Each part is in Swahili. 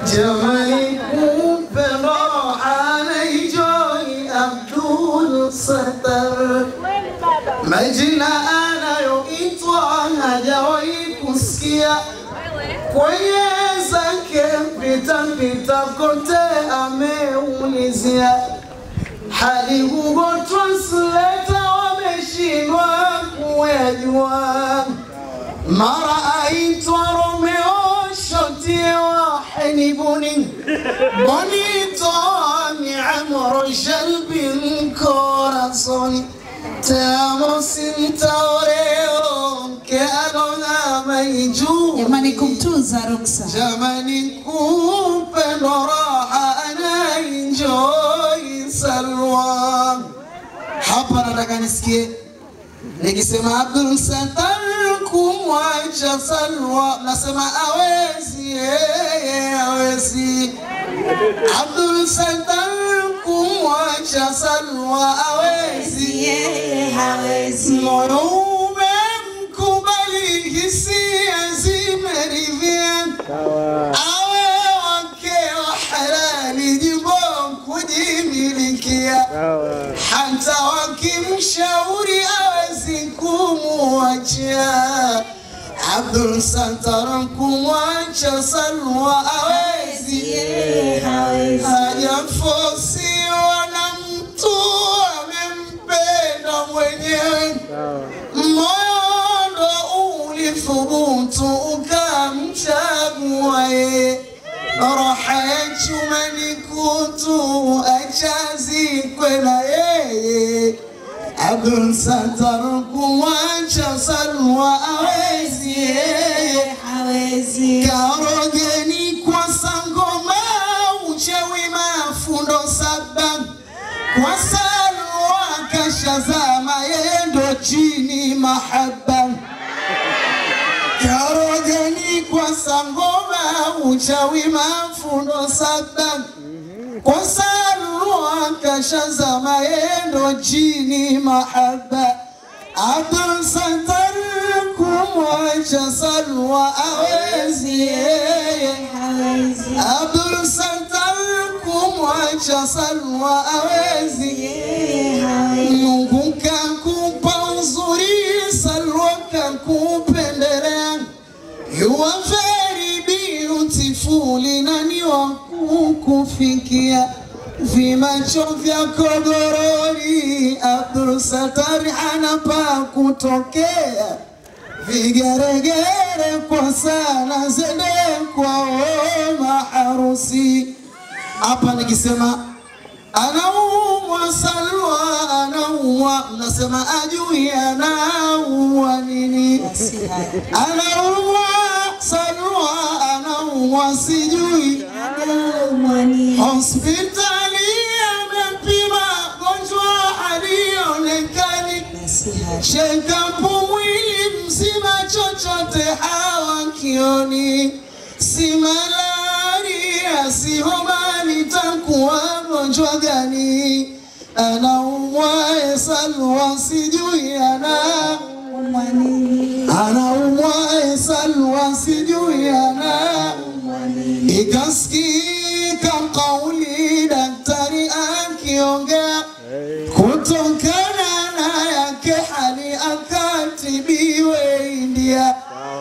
Jamani, kumpe raha anaenjoy Abdul Sattar, majina anayoitwa hajawahi kusikia kwenye zake pita pita kote ameulizia, hadi Google Translator wameshindwa kuyajua. Mara aitwa Romeo shotie wahini buni bonito ni amro shalbin corazon tamo sintaoreo que alona maiju Jamani, kumtunza Ruksa. Jamani, kupendwa raha anaenjoy Salwa. Hapa nataka nisikie nikisema Abdul Sattar kumwacha Salwa, nasema awezi, yeye awezi. Abdul Sattar kumwacha Salwa awezi, Yeye hawezi. moyo umemkubali, hisia zimeridhia awe wake wa halali, jimbo kujimilikia, hata wakimshauri awezi kumwachia. Abdul Sattar kumwacha Salwa awezi, Yeye hawezi. hajafosiwa na mtu, amempenda mwenyewe moyo ndo ulithubutu ukamchagua yeye, roha ya chuma ni kutu, achazikwe na yeye. Abdul Sattar kumwacha Salwa awezi yeye Hawezi. karogeni kwa sangoma uchawi mafundo saba kwa salwa kashazama yendo chini mahaba karogeni kwa sangoma uchawi mafundo saba kwa salwa kashazama yendo chini mahaba Abdul Sattar kumwacha Salwa awezi yeye Hawezi. Abdul Sattar kumwacha Salwa awezi Yeye hawezi. Mungu kakupa uzuri Salwa kakupendelea You are very beautiful nani wa kukufikia vimacho vyako gorori Abdul Sattar anapa kutokea vigeregere kwa sana zende kwa maharusi hapa nikisema anaumwa Salwa anaumwa mnasema ajui anaumwa nini Basi haya. anaumwa Salwa anaumwa sijui Mwani. hospitali amepima gonjwa halionekani Basi haya. shekapu mwili mzima chochote hawakioni si malaria si homa nitakuwa gonjwa gani anaumwa Salwa sijui ana Mwani. anaumwa Salwa sijui ana Mwani. ikasikika kauli daktari akiongea kutokana na yake hali akatibiwe India.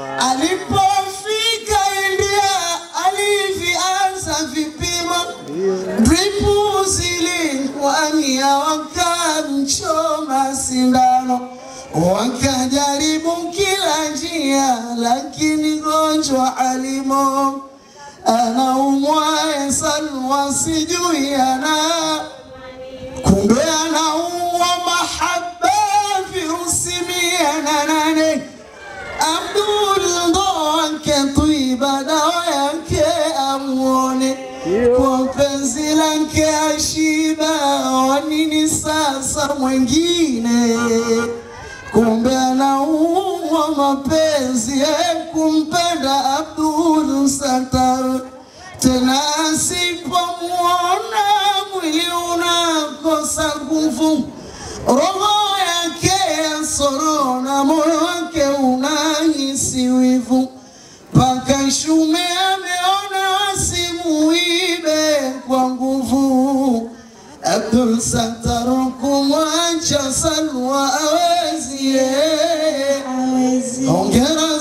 Alipofika India alivianza vipimo, dripu zilikuania, wakamchoma sindano, wakajaribu kila njia, lakini gonjwa alimo anaumwa Salwa sijui ana kumbe anaumwa mahaba virusi mia na nane Abdul ndo wake tuiba dawa yake amuone kwa penzi lake ashiba wanini sasa mwengine kumbe anaumwa mapenzi ya kumpenda Abdul Sattar tena asipomwona mwili unakosa nguvu, roho yake yasorona, moyo wake unahisi wivu, mpaka shume ameona wasimu fursa tarukumwacha Salwa awezi hawezi Hongera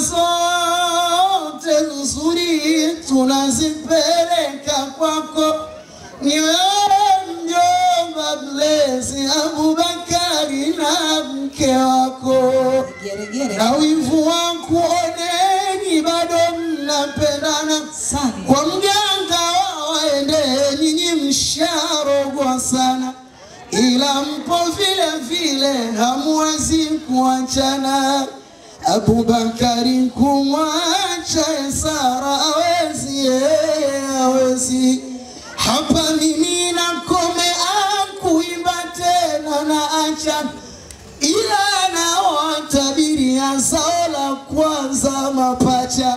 zote nzuri tunazipeleka kwako, ni wewe mjomba mlezi Abubakari na mke wako, geregere na wivu wa kuoneni bado mnapendana sana kwa mganga waende nyinyi msharogwa sana, ila mpo vile vile hamwezi kuachana. Abubakari kumwacha Sara awezi, yeye hawezi. Hapa mimi nakome akuimba tena na acha ila nawatabiria zao la kwanza mapacha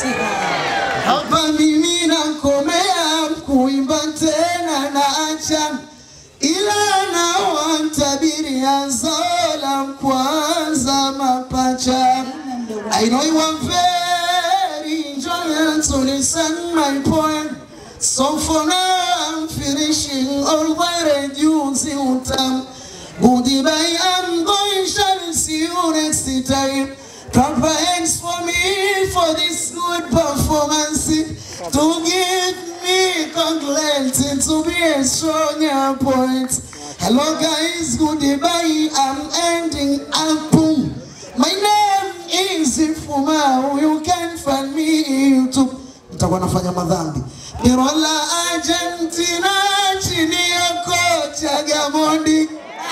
hapa mimi nakomea kuimba tena na acha, ila nawatabiria zao la kwanza mapacha. I know you are very enjoying to listen my poem. So for now I'm finishing all my reducing utam. Goodbye, I'm going, shall see you next time. Clap your hands for me for this good performance. To give me conclusion to be a stronger point. Hello guys, goodbye, I'm ending up. Boom. My name is Ifuma, you can find me YouTube. Nitakuwa nafanya madhambi. Birola Argentina chini ya kocha Gamondi.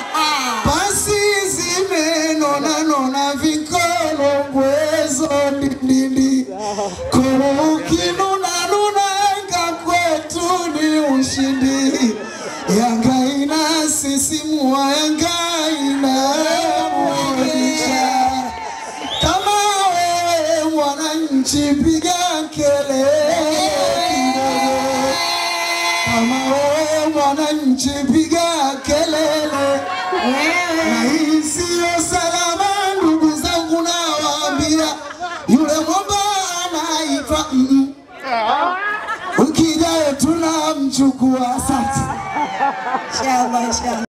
Pasi zimenona nona vikolo bwezo ndindindi. Kukinuna nunanga kwetu ni ushindi. Yanga inasisimua, Yanga inaburudisha. Kama wewe mwananchi, piga kelele kidogo. Kama wewe mwananchi, piga kelele. Na hii siyo salama, ndugu zangu, nawaambia yule mwamba anaitwa mm -mm. Ukija tunamchukua. Asante. inshallah inshallah